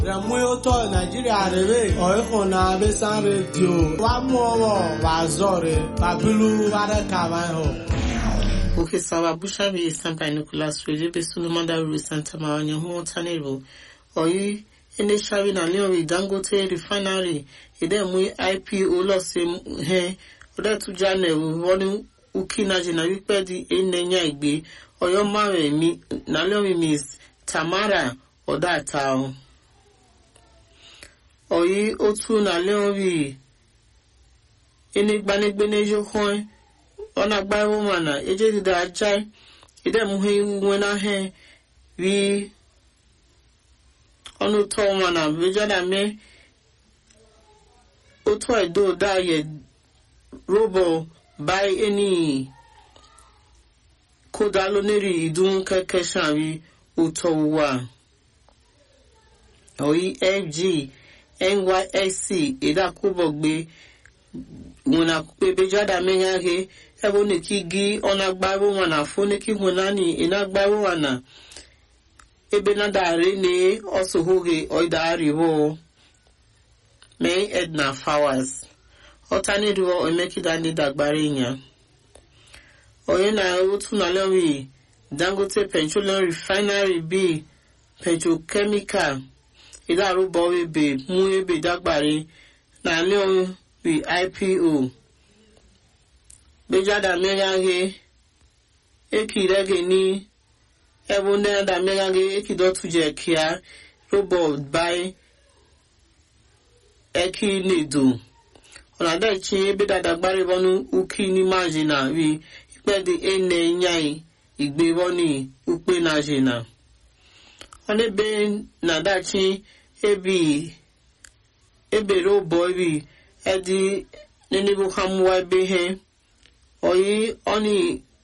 Remuoto Nigeria rere oihuna besan radio wa muowo wa zore babilu ware kama ho. Oke sawa busha bi sampa Nicholas Wele be Solomon Daru Santa Mawanya hu tanero. Oyi ene shawi na leori Dangote refinery ide mu IPO lo se he ode tu jane woni uki na jina wipe di enenya igbe oyo mare mi na leori miss Tamara oda tao. Oyi otu na leori ene gbanegbe n'ejo kan ọ na-agba ụma na ejedide aja ide muhe iwu nwe na he ri ọnụ tọ ụma na bejada me otu edo da ye robo bai eni kódà lónìí ìdún kẹkẹ sàrí òtọ wà oyi fg nysc ìdákúbọgbé wọn àkókò bejada mẹyàgé ebe ọ na-ekigi ọ na-agbaru wana afọ neki hụnani ị na-agbaru wana ebe na dari ne ọsọhoge ọidariwo mee edna flowers ọtaniriwo emekida ndị dagbara ịnya onye na otu na lori dangote petroleum refinery b petrochemical idarubọ ebe mú ebe dagbare na lori ipo bejada megaghe ekirege ni ebe neda megaghe ekidotuje kia robot bai eki nedo ọ̀nàdẹ́chi ebe dada gbaribọnu uki ni majina ri ikpedi ene nyai igbe bọni ukpe na jina ọnebe nadachi ebi ebere ụbọ ri edi nenibu hamuwa ebe he oyi oni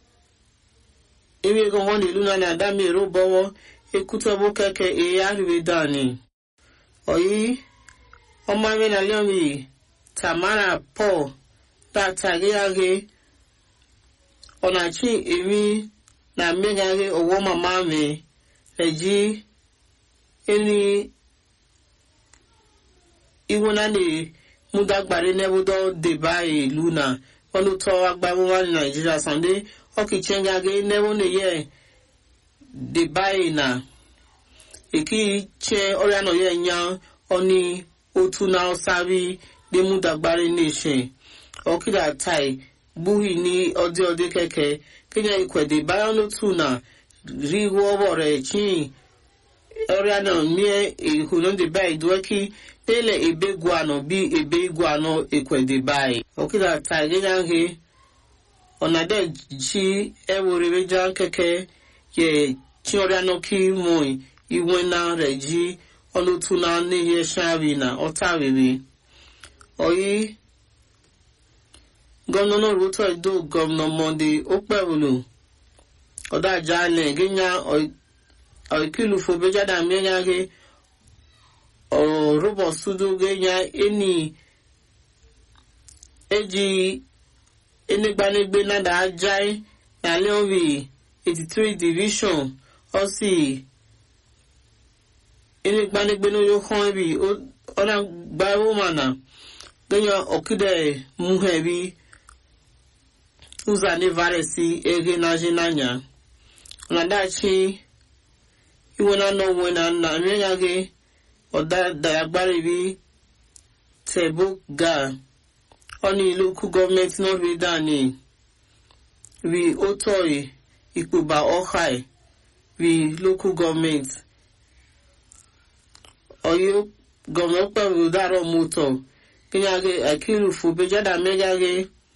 ime gangan ìlú náà ní àdámi èrò bọ́wọ́ ekútọ́bó kẹ́kẹ́ èyí àríwé dání oyi ọmọ mẹ́rin lẹ́mí tamara paul látàgéyàgé ọ̀nàchí èmi na mmegharị ọwọ́ mama mi reji eni iwu na ne mudagbare nebudo deba ìlú náà ọnụ tọọ agbamụwa naijiria sande ọkịchengage newo neye debai na ekiche ọrịa nọ ya nya ọni otu na ọsari demudagbari nation ọkịda tai gbuhi ni ọdị ọdị keke kenya ikwede bayan n'otu na rihu ọbọ rẹ chin ọrịa náà mie ehunu debai duweki tele ebe guano bi ebe guano ekwede bai okida ta genya he onade chi eworebe jan keke ye chiọrịa noki moi iwe na reji ọlụtụ na n'ihe shari na ọta rere oyi gọvanọ ruto edo gọvanọ monde okpewulu ọdaja ne genya oikilufo bejada mmenya he ọrụbọ sudu genya eni eji enegbanegbe nada ajai na leori 83 division ọsì enegbanegbe n'oyo kan bi ọna gbaiwo mana genya ọkide muhe bi ụzọ nevaresi ege na jinanya ọnadachi iwe na nọ nwe na nna mmenya gị ọ̀dàdàgbàrí bí tẹ̀bọ́gà ọ̀ní ìlúkú gọ́ọ̀mẹ̀ntì náà rí dání rí ó tọ̀rì ìpòbà ọ̀háì rí lókù gọ́ọ̀mẹ̀ntì ọ̀yọ́ gọ́ọ̀mẹ̀ntì pẹ̀lú dárọ̀ mọ́tọ̀ kínyàgé àkírù fún bẹ́jọ́dà mẹ́gàgé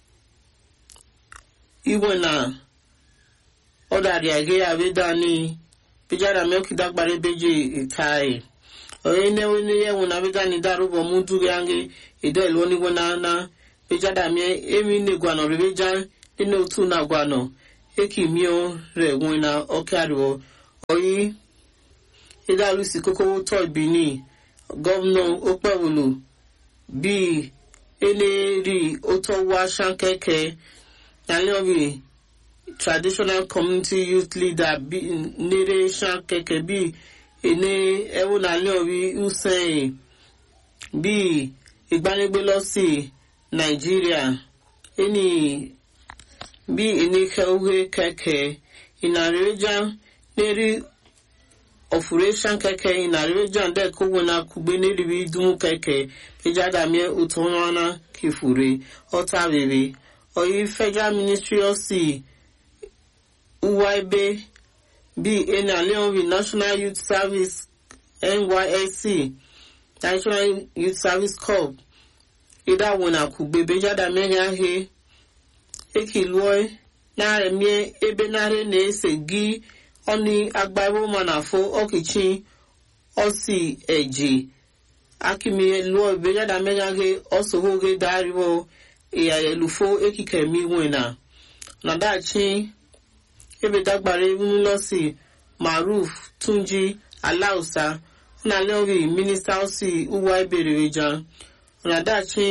ìwẹ̀ náà ọ̀dàrí àgé àbẹ́dání bẹ́jọ́dà mẹ́kìdàgbàrí bẹ́jì ìtàì oye newe ne ye wona bega ni daru bo mu du yange edo elo ni wona na beja da mi emi ne gwano re beja ine otu na gwano eki mi o re wona oke ariwo oyi ida lusi koko to bini governor opewulu bi ene ri oto wa shan keke yale obi traditional community youth leader bi nere shan keke bi ene ewu na leori usain bí ìgbanigbe lọ sí nàìjíríà ẹni bí enike uhe kẹkẹ ìnàrẹ́jà lérí operation kẹkẹ ìnàrẹ́jà dẹ́kọ̀wé na kugbe níribi dùn kẹkẹ ìjádàmíẹ òtúnwánà kìfùrè ọ̀tá rere ọ̀yí federal ministry of sea uwa ebe bí ẹni àlẹ́wọ̀n national youth service nysc national youth service corps ida wona kugbe bejada mehia he ekilue naremie ebe nare na-ese gi ọni agbaiwo manafo ọkìchi ọsi eji akimie luo bejada mehia he ọsohoge dariwo ìyàyẹlufo ekike mi wena nadachi ebe dagbare nlọsi maruf tunji alausa na lori minista osi uwa ibereweja ọ̀nàdàchi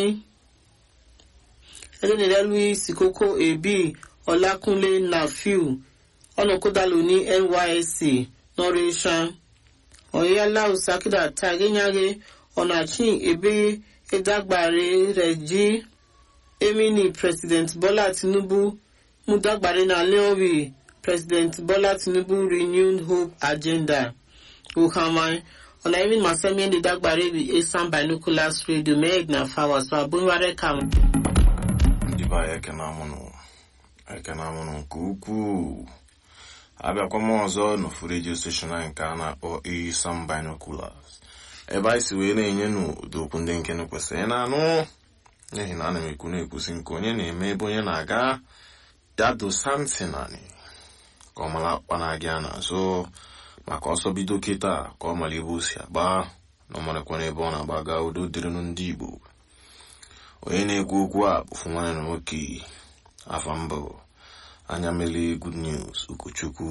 ẹlẹ́nìrẹ́ louis kókó ebi ọlákúnlé nafiu ọ̀nàkódàlù ní nysc nọ́rẹ́ṣà ọ̀yẹ́lá òsàkídà tàgéyàgé ọ̀nàchi ebe ẹ̀dàgbàre rẹ̀ jí emini president bọ́lá tinubu mú dàgbàre náà lẹ́ọ̀rì president bọ́lá tinubu renewed hope agenda ohamai ona even masemi ndi dagbare bi esan binoculars radio meg na fawa so abunware kam ndị be anyị ekene amụnụ ekene amụnụ nke ukwuu abịakwa m ọzọ n'ofu redio steshọn anyị nke a na-akpọ isan binoculars ebe anyị si wee na-enye n'ụdị okwu ndị nke kwesịrị na-anụ n'ihi na ana m ekwu na-ekwusi nke onye na-eme ebe onye na-aga ya dosa ntị naanị ka ọ mara akpa na-aga n'azụ maka ọsọ bido kịta ka ọ mara ebe o si agba na ọ marakwa n'ebe ọ na-agbaga udo dịrịnụ ndị igbo onye na-ekwu okwu a bụfu nwanne na nwoke afa mbụ anya mele good news ụkọchukwu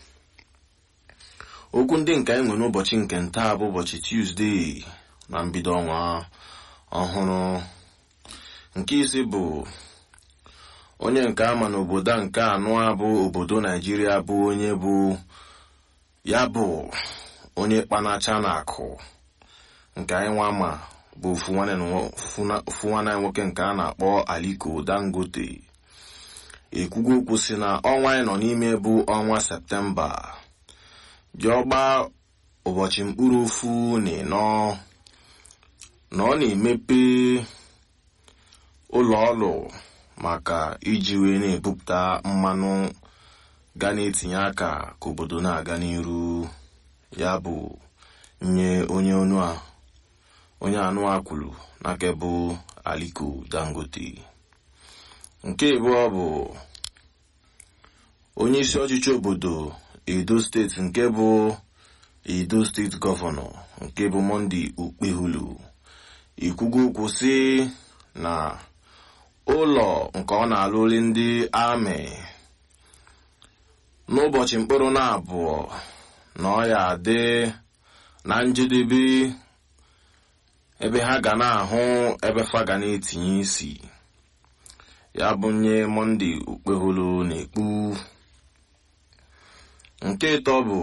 okwu ndị nke anyị nwere n'ụbọchị nke ntaa bụ ụbọchị tuzdee na mbido ọnwa ọhụrụ nke isi bụ onye nke ama n'obodo a nke anụ a bụ obodo naijiria bụ onye bụ ya bụ onye kpanacha na akụ nke anyị nwa ma bụ ofu nwanne anyị nwoke nke a na-akpọ aliko dangote ekwugo okwu si na ọnwa anyị nọ n'ime bụ ọnwa septemba ji ọgba ụbọchị mkpụrụ ofu na ịnọ na ọ na-emepe ụlọ ọrụ maka iji wee na-ebupụta mmanụ ga na-etinye aka ka obodo na-aga n'iru ya bụ nye onye onye anụ a kwuru n'aka bụ aliko dangote nke abụọ bụ onye isi ọchịchị obodo edo steeti nke bụ edo steeti gọvanọ nke bụ monde okpehulu ikwugo okwu si na ụlọ nke ọ na-alụli ndị amị n'ụbọchị mkpụrụ na abụọ na ọ ya adị na njedebe ebe ha ga na-ahụ ebe fa ga na-etinye isi ya bụ nye monde okpeholo na-ekpu nke ịtọ bụ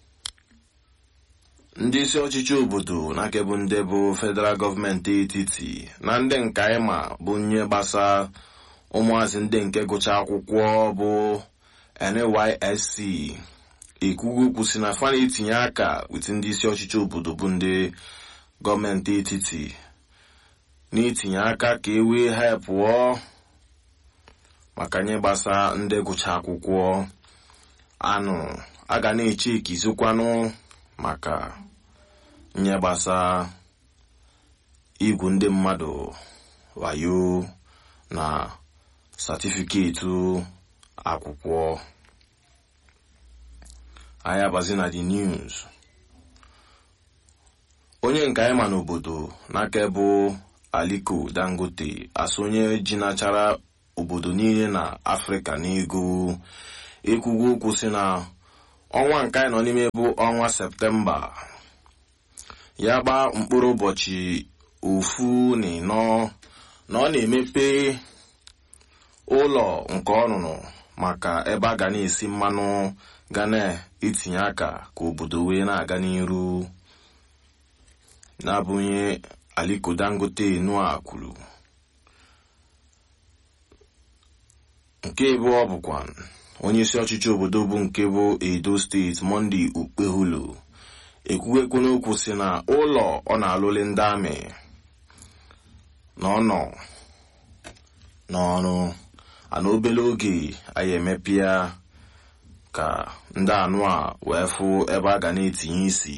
ndị isi ọchịchị obodo na akebụ ndị bụ federal gọọmenti etiti na ndị nke anyị ma bụ nye gbasa ụmụazị ndị nke gụcha akwụkwọ bụ nysc ekwugo okwu si na fa na-etinye aka wit ndị isi ọchịchị obodo bụ ndị gọọmenti etiti na-etinye aka ka e wee ha pụọ maka nye gbasa ndị gụcha akwụkwọ anụ a ga na-eche ikizikwanụ maka nye gbasa igwu ndị mmadụ wayo na satifiketi akwụkwọ anyị abazi na the news onye nke anyị ma n'obodo n'aka bụ aliko dangote asụ onye ji nachara obodo niile na afrịka n'ego ekwugo okwu si na ọnwa nke anyị nọ n'ime bụ ọnwa septemba ya gbaa mkpụrụ ụbọchị ofu na ịnọ na ọ na-emepe ụlọ nke ọrụrụ maka ebe a ga na-esi mmanụ ga na-etinye aka ka obodo wee na-aga n'iru na-abụnye aliko dangote nua kwuru nke abụọ bụkwa onye isi ọchịchị obodo bụ nke bụ edo steeti monde okpeholo ekwughekwu n'okwu si na ụlọ ọ na-alụli ndị amị na ọ nọ n'ọrụ ana obere oge anyị emepe ya ka ndị anụ a wee fụ ebe a ga na-etinye isi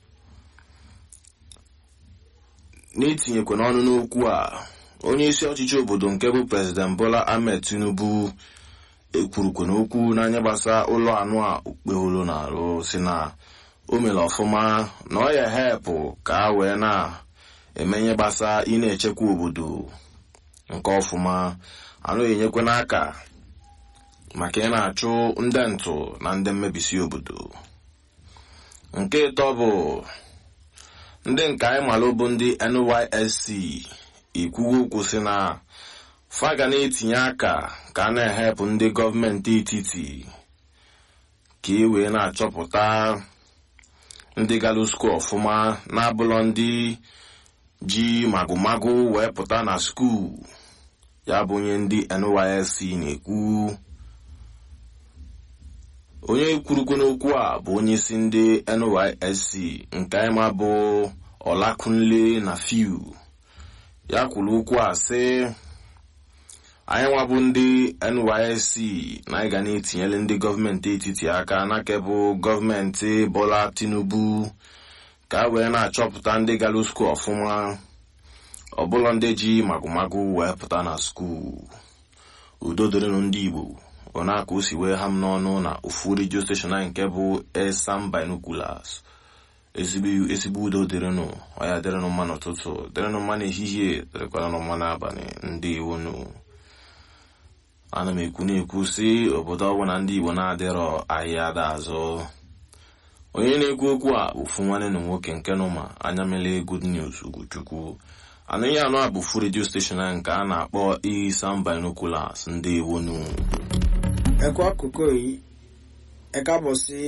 n'itinyekwa n'ọnụ n'okwu a onye isi ọchịchị obodo nke bụ prezident bola ahmed tinubu ekwurukwa n'okwu n'anya gbasa ụlọ anụ a okpeholo na-arụ si na o mere ọfụma na ọ ya hepụ ka a wee na-emenye gbasa ị na-echekwa obodo nke ọfụma anụ enyekwa n'aka maka ị na-achụ ndị ntụ na ndị mmebisi obodo nke ịtọ bụ ndị nke anyị malụ bụ ndị nysc ikwugo okwu si na fa ga na-etinye aka ka a na-ehepụ ndị gọọmenti etiti ka e wee na-achọpụta ndị galusku ọfụma na-abụlọ ndị ji magụmagụ wee pụta na skuul ya bụ onye ndị nysc na-ekwu onye kwurukwu n'okwu a bụ onye isi ndị nysc nke anyị ma bụ ọlakunle na fiu ya kwuru okwu a sị anyị nwabụ ndị nysc na anyị ga na-etinyere ndị gọọmenti etiti aka n'aka bụ gọọmenti bola tinubu ka a wee na-achọpụta ndị gara skuul ọfụma ọbụla ndị ji magụmagụ wee pụta na skuul udo dịrịnụ ndị igbo ọ na-aka o si wee ha m n'ọnụ na ofu redio steshọn anyị nke bụ esam binoculars ezigbo udo dịrịnụ ọya dịrịnụ mma n'ụtụtụ dịrịnụ mma n'ehihie dịrịkwanụ mma n'abalị ndị iwonu ana m ekwu na-ekwu si obodo ọbụla ndị igbo na-adịrọ ahịa ada azụ onye na-ekwu okwu a ofu nwanne na nwoke nke nụma anya mele good news ugochukwu anaghị anụ a bụ fu redio steshọn anyị nke a na-akpọ isam binoculars ndị iwonu ẹ kú àkókò yìí ẹ káàbọ̀ sí